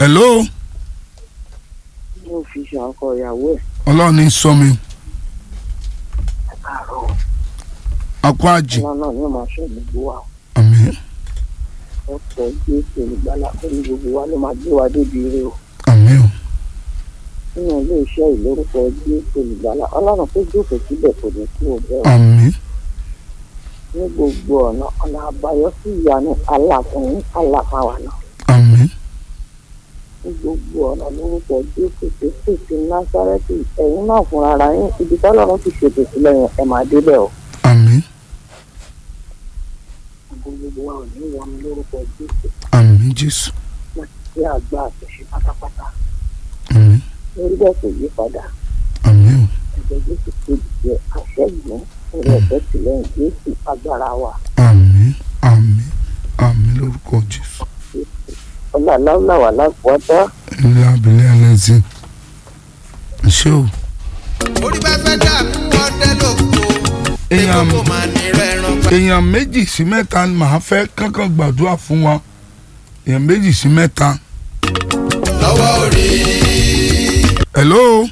hello mo fi ṣàkọ ìyàwó ẹ̀ ọlọ́run ní sọ mi káàárọ̀ akọ àjì ọlọ́run náà yóò máa ṣe gbogbo wa àmín ọ̀pọ̀ jésù olùgbàlà pẹ̀lú gbogbo wa ló máa gbé wa débi ire o àmín o nínú ilé iṣẹ́ ìlórúkọ jésù olùgbàlà ọlọ́run tó jókòó síbẹ̀ kò ní kú ọbẹ̀ o àmín ní gbogbo ọ̀nà ọ̀nà àbáyọ sí ìyanu aláàfin aláfáwa náà àmín ní gbogbo ọ̀nà lórúkọ jésù kristu ti násárẹ́tì ẹ̀yin náà fúnra ara yín ibi tọ́lọ́run ti ṣètò sílẹ̀ yẹn ẹ̀ máa débẹ̀ o àmín gbogbo wa ò ní wọn lórúkọ jésù àmín jésù tí àgbà àtúnṣe pátápátá àmín lórí bẹ́ẹ̀ kò yí padà àmín o ẹ̀jẹ̀ jésù kejì jẹ́ àṣẹ́gun orí ọ̀fẹ́ tìlẹ́yìn jésù agbára wa àmín àmín àmín lórúkọ jésù ọlọ́láwùláwà lápòọ́tọ́ ilé abilé ẹlẹ́sìn ṣé o. orí bá fẹ́ dààmú ọdẹ lóko èèyàn kó máa ní rẹ̀ràn pa. èèyàn méjì sí mẹ́ta ni màá fẹ́ kankan gbàdúrà fún wọn èèyàn méjì sí mẹ́ta. lọ́wọ́ orí hello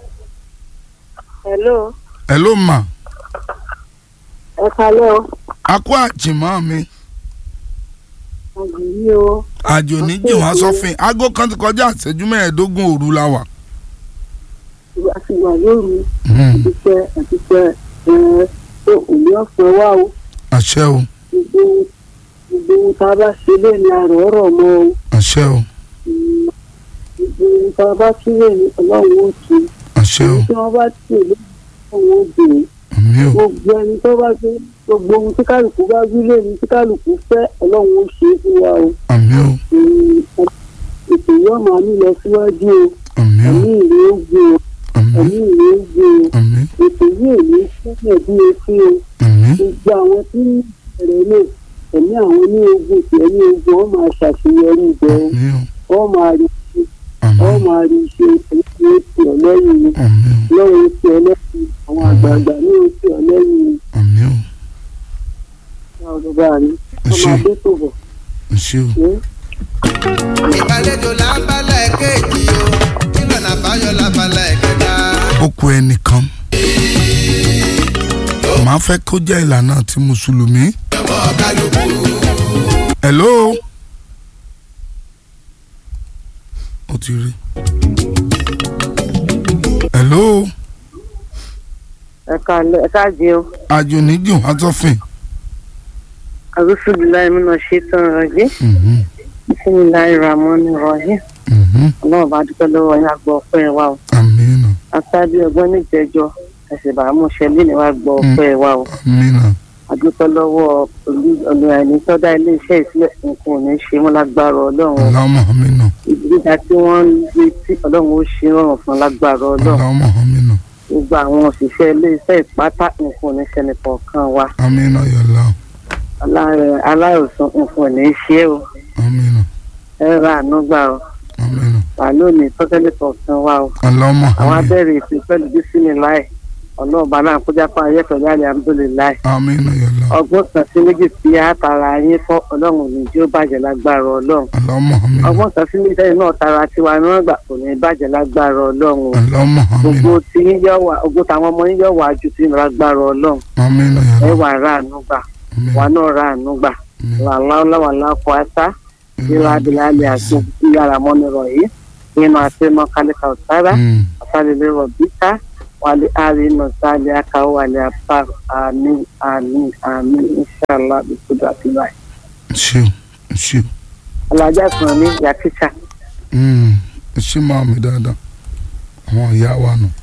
hello hello ma ẹ kalẹ́ o akó àjìmọ́ mi ọ̀gbìn yìí o àjò níjì wọn sọfìn aago kan ti kọjá àṣẹjú mẹ́ẹ̀ẹ́dógún òru la wà. ìgbà tí wà lóru Hmm, àtìpẹ́ àtìpẹ́ ẹ̀ ẹ̀ òní ọ̀fẹ́ wá o àṣẹ o gbogbo gbogbo ohun tá a bá ṣe lé ní àrò ọ̀rọ̀ mọ́ o àṣẹ o gbogbo ohun tá a bá túlẹ̀ ní ọlọ́run ó tu àṣẹ o tí wọ́n bá tì lé ọlọ́run ó dè é. àmì o gbogbo ẹni tó bá gbé gbogbo ohun tí kálukú bá wí lẹ́nu tí kálukú fẹ́ ọlọ́run ó ṣe é fún wa o àmì o Mm, ètò yóò máa ní lọ síwájú o àmì o ẹ̀mí ìrè ó gbé o àmì ẹ̀mí ìrè ó gbé o àmì ètò yìí ò ní sílẹ̀ bí etí o àmì gbogbo àwọn tí ń bẹ̀rẹ̀ náà ẹ̀mí àwọn ní ogun tí ẹ̀mí ogun wọn máa ṣàṣeyọrí ibẹ̀ àmì o o wọn máa rí ṣe àmì wọn máa rí ṣe ẹ̀mí ó ti ọ̀ lẹ́yìn ni àmì o lọ́wọ́ ó ti ọ̀ lẹ́yìn àwọn àgbààgbà ní ó ti ọ̀ lẹ́yìn ni àmì o ọ̀rọ̀ bá mi ẹ ṣé ọmọ adé tó bọ̀ ẹ ṣé o ṣe é. ìgbàlejò lábala ẹ̀kejì o nílànà àbáyọ lábala ẹ̀kẹta. ó kù ẹnìkan màá fẹ́ kó jẹ́ ìlànà ti mùsùlùmí. ọmọ kálukú hello ó ti rí hello ẹ káalẹ́ ẹ káàjẹ́ o àjò níjì wọn sọfìn. arúfúdùláì múná ṣe tán rọjí Mhm, bísímìláì ramọ́ni rọjí mhm, ọlọ́run bá dúpẹ́ lọ́wọ́ yín àgbọ̀ ọpẹ́ wa o àmínà aṣáájú ọgbọ́n níjẹ̀jọ́ ẹ̀sìn bàámu ṣẹlẹ̀ ní wa gbọ́ ọpẹ́ wa o àmínà àdúpẹ́ lọ́wọ́ olùyàní tọ́dá iléeṣẹ́ ìsílẹ̀ nǹkan ò ní ṣe wọn lágbára ọlọ́run o. ọlọ́mọ àmínà ìgbéga tí wọ́n ń gbé tí ọlọ́run ó ṣe rọrùn fún lágbára ọlọ́run ọlọ́mọ àmínà gbogbo àwọn òṣìṣẹ́ iléeṣẹ́ ìpátá nǹkan ò ní ṣẹlẹ̀ kọ̀ọ̀kan wa àmínà yọlá Alá- aláìsàn nǹkan ò ní ṣe é o àmínà ẹ ra àánú gbà o àmínà wà lónìí tọ́kẹ́lẹ́ kọ̀ọ̀kan wa o ọlọ́mọ àwọn àmínà abẹ́rẹ́ ìpín pẹ̀lú bísíní láì ọlọ́ọ̀bá náà kó jápá ayé pẹ̀lú alihamudulilayi àmínà yọlá ọgbọ́n kan sí méjì tí a tara yín fọ́ ọlọ́run ní tí ó bàjẹ́ lágbára ọlọ́run ọlọ́mọ àmínà ọgbọ́n kan sí méjì tẹ́yìn náà tara tiwa náà gbà kò ní bàjẹ́ lágbára ọlọ́run o ọlọ́mọ àmínà gbogbo tí yín yọ wá gbogbo táwọn ọmọ yín yọ wá ju ti lágbára ọlọ́run àmínà ẹ yọlá wà ra àánú gbà wà náà ra àánú gbà làlá kọ ata ìlà abilà àti ìyára mọ́nirọ̀ yìí nínú àti mọ́ kálíkà ọ̀sára ọ̀sálẹ̀lẹ̀ rọ̀bíkà wàlẹ̀ àrínà sálẹ̀ akáwọ̀ wàlẹ̀ apá àmín àmín àmín inṣàlá bìtúdà àtìláì. ṣé o ṣé o alájà sùn ní ìyá tíṣà Mm, ẹ ṣé máa mi dáadáa àwọn ìyá wa nù.